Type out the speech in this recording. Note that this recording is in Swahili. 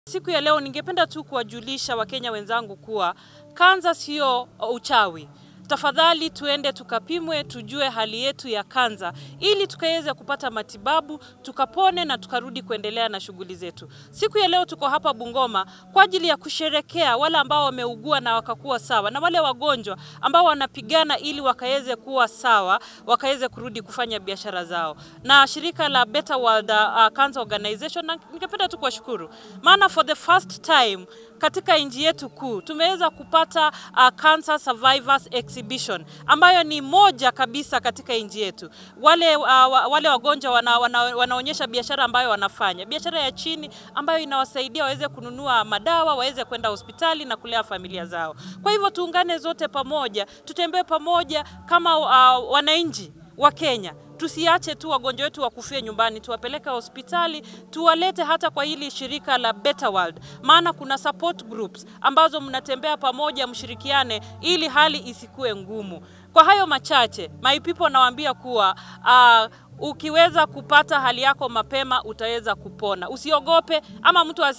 Siku ya leo ningependa tu kuwajulisha Wakenya wenzangu kuwa kansa sio uchawi. Tafadhali tuende tukapimwe, tujue hali yetu ya kansa ili tukaweze kupata matibabu, tukapone na tukarudi kuendelea na shughuli zetu. Siku ya leo tuko hapa Bungoma kwa ajili ya kusherekea wale ambao wameugua na wakakuwa sawa na wale wagonjwa ambao wanapigana ili wakaweze kuwa sawa, wakaweze kurudi kufanya biashara zao. Na shirika la Better World uh, Cancer Organization na ningependa tu kuwashukuru. Maana for the first time katika nchi yetu kuu tumeweza kupata uh, Cancer Survivors Exhibition ambayo ni moja kabisa katika nchi yetu. Wale, uh, wale wagonjwa wana, wana, wanaonyesha biashara ambayo wanafanya, biashara ya chini ambayo inawasaidia waweze kununua madawa, waweze kwenda hospitali na kulea familia zao. Kwa hivyo tuungane zote pamoja, tutembee pamoja kama uh, wananchi wa Kenya tusiache tu wagonjwa wetu wakufie nyumbani, tuwapeleke hospitali, tuwalete hata kwa hili shirika la Better World, maana kuna support groups ambazo mnatembea pamoja, mshirikiane ili hali isikue ngumu. Kwa hayo machache, my people, nawaambia kuwa uh, ukiweza kupata hali yako mapema utaweza kupona. Usiogope ama mtu